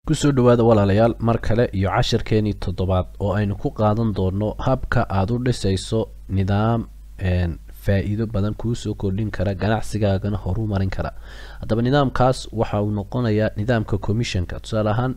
kusoo dhawaada walaalayaal mar kale iyo cashirkeenii toddobaad oo aynu ku qaadan doono habka aada u dhisayso nidaam faa-iido badan kuusoo kordhin kara ganacsigaagana horu marin kara haddaba nidaamkaas waxa uu noqonayaa nidaamka commissionka tusaale ahaan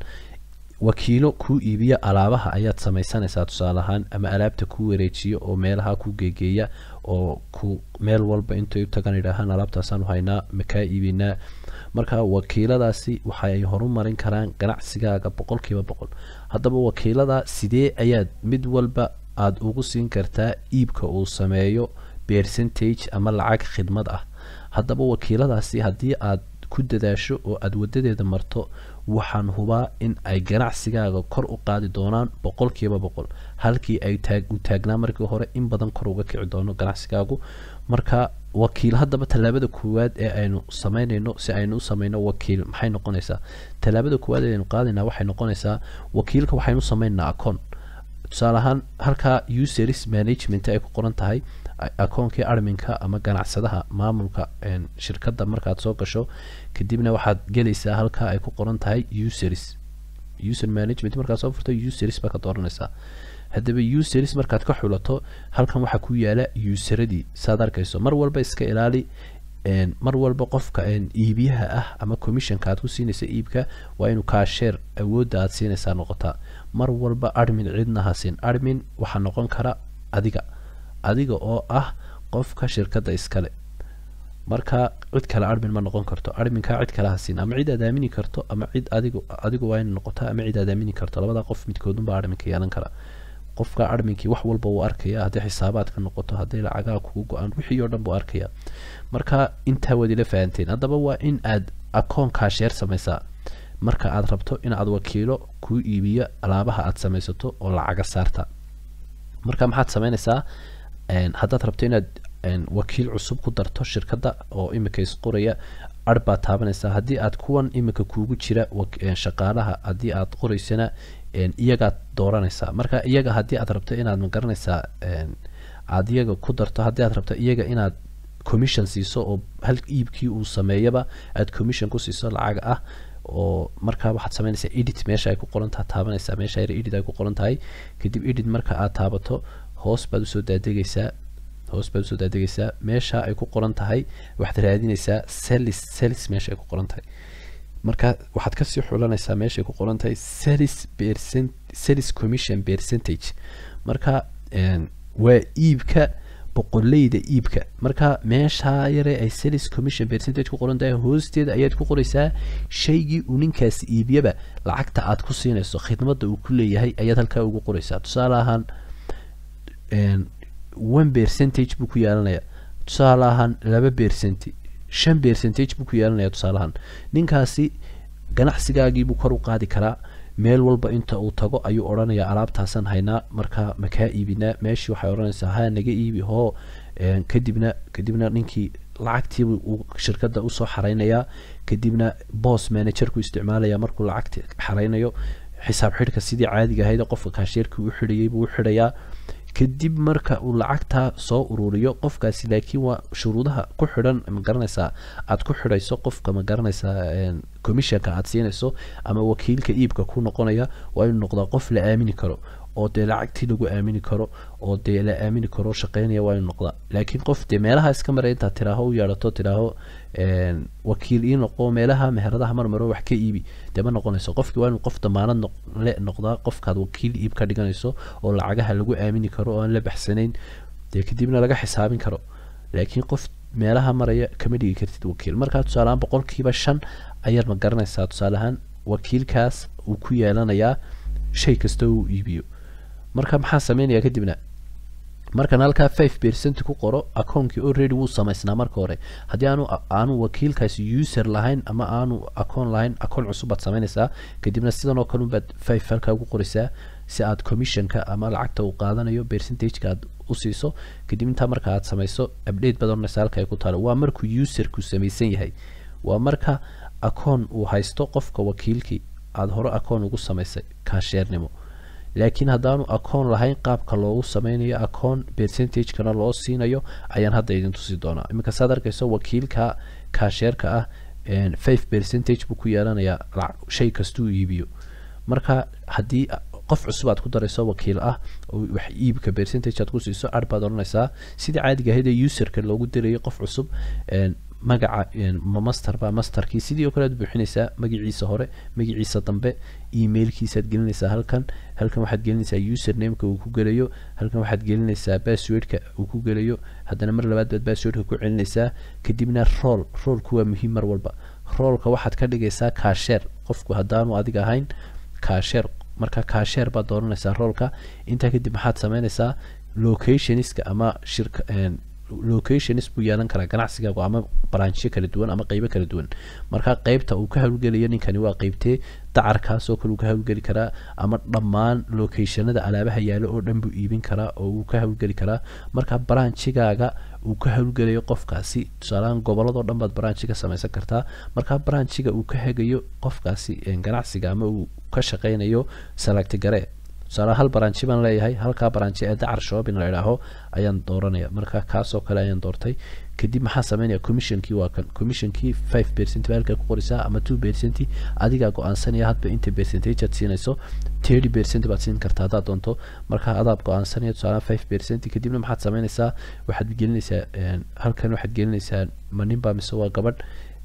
wakiilo kuu iibiya alaabaha ayaad samaysanaysaa tusaale ahaan ama alaabta kuu wareejiya oo meelaha ku geegeeya oo ku meel walba intay utagan idhaahaan alaabtaasaanu haynaa makaa iibinaa marka wakiiladaasi waxa ay horumarin karaan ganacsigaaga boqol kiiba boqol haddaba wakiilada sidee ayaad mid walba aada ugu siin kartaa iibka uu sameeyo percentage ama lacag khidmad ah haddaba wakiiladaasi haddii aad ku dadaasho oo aada wadadeeda marto waxaan hubaa in ay ganacsigaaga kor u qaadi doonaan boqol kiiba boqol halkii ay taag u taagnaa markii hore in badan kor uga kici doono ganacsigaagu marka wakiil haddaba tallaabada koowaad ee aynu sameynayno si aynu u sameyno wakiil maxay noqonaysaa tallaabada koowaad ee aynu qaadayna waxay noqonaysaa wakiilka waxaynu sameynaa acoon tusaale ahaan halkaa useris management ay ku qoran tahay akoonkii arminka ama ganacsadaha maamulka shirkadda markaad soo gasho kadibna waxaad gelaysaa halkaa ay ku qoran tahay useris user management markaad soo furto useris baa ka dooranaysaa haddaba useris markaad ka xulato halkan waxaa ku yaala useradii saad arkayso mar walba iska ilaali mar walba qofka iibiyaha ah ama commissionka aad ku siinaysa iibka waa inuu kaasheer awoodda aad siinaysaa noqotaa mar walba admin cidna hasin admin waxaa noqon kara adiga adiga oo ah qofka shirkadda iskale marka cid kale admin ma noqon karto adminkaa cid kale hasin ama cid aad aamini karto ama cid adig adigu waa ina noqota ama cid aad aamini karto labada qof midkoodunbaa adminka yeelan kara qofka adminkii wax walba wuu arkaya haddii xisaabaadka noqoto hadday lacagaha kugu go-aan wixii oo dhan buu arkaya marka intaa waad ila fahanteen haddaba waa in aad akoon kaasheer samaysaa marka aad rabto in aad wakiilo kuu iibiyo alaabaha aad samaysato oo lacaga saarta marka maxaad sameynaysaa haddaad rabto inaad wakiil cusub ku darto shirkadda oo imika isqoraya ar baad taabanaysaa haddii aad kuwan imika kuugu jira shaqaalaha haddii aad qoraysana iyagaad dooranaysaa marka iyaga haddii aad rabto inaad magaranaysaa aad iyaga ku darto haddii aad rabto iyaga inaad commission siiso oo hal iibkii uu sameeyaba aad commission ku siiso lacag ah oo markaa waxaad sameynaysaa edit meesha ay ku qorantaha taabanaysaa meesha yar edit ay ku qoran tahay kadib edit marka aad taabato hoos baad usoo daadegaysaa hoos baad usoo daadegaysaa meesha ay ku qoran tahay waxaad raadinaysaa celis celis meesha ay ku qoran tahay marka waxaad kasii xulanaysaa meeshaay ku qoran tahay celis percent celis commission percentage marka waa iibka boqoleyda iibka marka meeshaa yare ay celis commission percentage ku qoran tahay hoosteeda ayaad ku qoraysaa shaygii uu ninkaasi iibiyaba lacagta aad ku siinayso khidmadda uu ku leeyahay ayaad halkaa ugu qoraysaa tusaale ahaan one percentage buu ku yeelanayaa tusaale ahaan laba percent shan percentage buu ku yeelanaya tusaalahaan ninkaasi ganacsigaagiibuu kor u qaadi karaa meel walba inta uu tago ayuu odhanayaa alaabtaasan haynaa markaa makaa iibinaa meeshii waxay odhanaysaa ha naga iibi hoo kadibna kadibna ninkii lacagtiibu uu shirkadda usoo xareynayaa kadibna boss managerku isticmaalaya markuu lacagti xareynayo xisaab xidhka sidii caadiga ahayd qofka kaasheerkii u xidhayay buu u xidhayaa kadib marka uu lacagtaa soo ururiyo qofkaasi laakiin waa shuruudaha ku xidhan magaranaysaa aad ku xidhayso qofka magaranaysaa commissionka aad siinayso ama wakiilka iibka ku noqonaya waa inuu noqdaa qof la aamini karo oo dee lacagtii lagu aamini karo oo dee la aamini karo shaqeynaya waa inuu noqdaa laakiin qof dee meelaha iska maray intaad tiraaho u yeedhato tiraaho wakiil ii noqo meelaha meheradaha marmaro wax ka iibi dee ma noqonayso qofkii waa inuu qof damaanad le noqdaa qofkaad wakiil iib ka dhiganayso oo lacagaha lagu aamini karo oo aan la baxsanayn dee kadibna laga xisaabin karo laakiin qof meelaha maraya kama dhigi kartid wakiil markaa tusaaleahaan boqolkiiba shan ayaad ma garanaysaa tusaaleahaan wakiilkaas uu ku yeelanayaa shay kasta uu iibiyo marka maxaa sameynaya kadibna markan halkaa five percent ku qoro akoonkii already wuu samaysnaa marka hore haddii aanu aanu wakiilkaasi user lahayn ama aanu akoon lahayn akoon cusub baad sameynaysaa kadibna sidan oo kale unbaad five halkaa ugu qoraysaa si aad commissionka ama lacagta uu qaadanayo percentageka aad u siiso kadib intaa marka aad samayso update baad oranaysa halka ay ku taalo waa markuu userku samaysan yahay waa marka akoon uu haysto qofka wakiilkii aada hore akoon ugu samaysay kaasheernimo laakiin haddaanu akoon lahayn qaabka loogu sameynayo akoon percentagekana loo siinayo ayaan hadda idin tusi doonaa iminka saad arkayso wakiilka kaasheerka ah five percentage buu ku yeelanayaa shay kastuu iibiyo marka haddii qof cusub aad ku darayso wakiil ah oo wax iibka percentage aad ku siiso ar baad odhanaysaa sidii caadiga ahayd ee userka loogu dirayay qof cusub magaca ma master ba masterkii sidii oo kale aad buuxinaysaa magaciisa hore magaciisa dambe emailkiisaad gelinaysaa halkan halkan waxaad gelinaysaa usernameka uu ku gelayo halkan waxaad gelinaysaa passwordka uu ku gelayo haddana mar labaad baad passwordka ku celinaysaa kadibna roll rollku waa muhiim mar walba rollka waxaad ka dhigaysaa kaasheer qofku haddaanu adiga ahayn kaasheer marka kaasheer baad dooranaysaa roolka intaa kadib maxaad sameynaysaa locationska ama shirka locations buu yeelan karaa ganacsigaagu ama branchyo kala duwan ama qeybo kala duwan marka qeybta uu ka howlgelayo ninkani waa qeybtee dacarkaasoo kale uu ka howlgeli karaa ama dhammaan locationada alaabaha yaalo oo dhan buu iibin karaa oo uu ka howlgeli karaa marka branchigaaga uu ka howlgelayo qofkaasi tusaalahaan goboladoo dhan baad branchi ka samaysan kartaa marka branchiga uu ka hagayo qofkaasi ganacsiga ama uu ka shaqeynayo salagti garee tusaale hal baranji baan leeyahay halkaa baranji ee dacar shopping la idhaaho ayaan dooranaya marka kaasoo kale ayaan doortay kadib maxaa sameynaya commissionkii waa kan commissionkii five percent baa halkaa ku qorisaa ama two percent adigaa go-aansanaya hadba inta percentage aad siinayso thirty percent baad siin kartaa haddaad doonto marka adaad go-aansanaya tusaale five percent kadibna maxaad sameynaysaa waxaad gelinaysaa halkan waxaad gelinaysaa ma ninbaa mise waa gabadh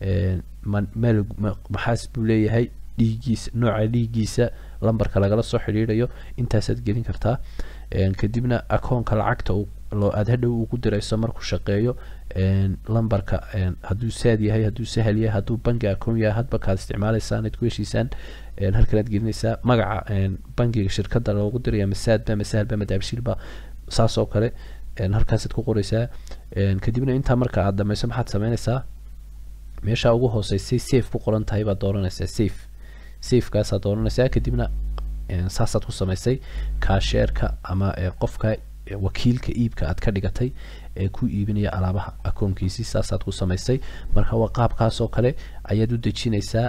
ma meel maxaas buu leeyahay dhiigiisa nooca dhiigiisa lambarka lagala soo xidhiidhayo intaasaad gelin kartaa kadibna akoonka lacagta aad hadhow ugu dirayso markuu shaqeeyo lambarka hadduu saad yahay hadduu sahal yahay hadduu bangi akoon yahay hadba kaad isticmaalaysaan aad ku heshiisaan halkan aad gelinaysaa magaca bangiga shirkadda loogu diraya masaadba masahalba madaabshiilba saas oo kale halkaasaad ku qoraysaa kadibna intaa marka aad dhamayso maxaad sameynaysaa meesha ugu hooseysay safe ku qoran tahay baad dooranaysaa safe safekaasaad dooranaysaa kadibna saasaad ku samaysay kaasheerka ama qofka wakiilka iibka aad ka dhigatay ee ku iibinaya alaabaha akoonkiisii saasaad ku samaysay marka waa qaabkaasoo kale ayaad u dejinaysaa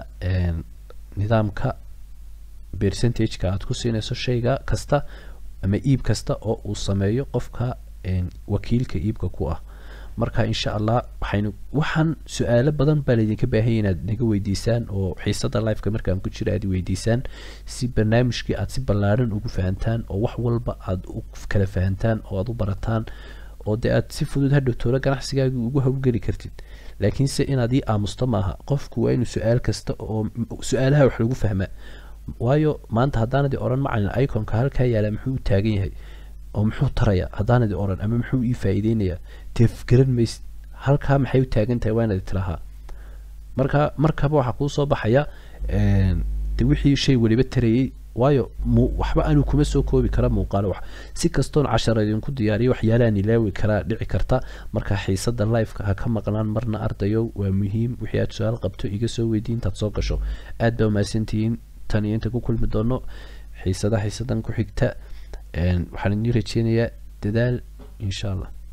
nidaamka percentageka aad ku siinayso shayga kasta ama iib kasta oo uu sameeyo qofka wakiilka iibka ku ah marka insha allah waxaynu waxaan su-aalo badan baa laydinka baahanya inaad naga weydiisaan oo xiisada liveka markaan ku jira aad weydiisaan si barnaamijkii aad si ballaaran ugu fahantaan oo wax walba aad u kala fahantaan oo aad u barataan oo dee aad si fudud hadhowtoola ganacsigaagii ugu howlgeli kartid laakiinse inaad ii aamusto maaha qofku waa inuu su-aal kasta oo su-aalaha wax lagu fahmaa waayo maanta haddaanadi odhan macalin iconka halkaa yaala muxuu u taagan yahay oo muxuu taraya haddaanadi odhan ama muxuu ii faa'iideynayaa dee garan maysid halkaa maxay u taagan tahay waa inaad tirahaa marka markaba waxaa kuu soo baxaya de wixii shay weliba tarayay waayo mu waxba anuu kuma soo koobi kara muuqaalo wax si kastoon cashar idinku diyaariyo waxyaalahan ilaawi karaa dhici karta marka xiisada liveka ha ka maqnaan marna ardayow waa muhiim wixii aad su-aal qabto iga soo weydiin intaad soo gasho aad baa umahadsantihiin tan iyo inta ku kulmi doono xiisada xiisadan ku xigta waxaan idin rajeynayaa dadaal insha allah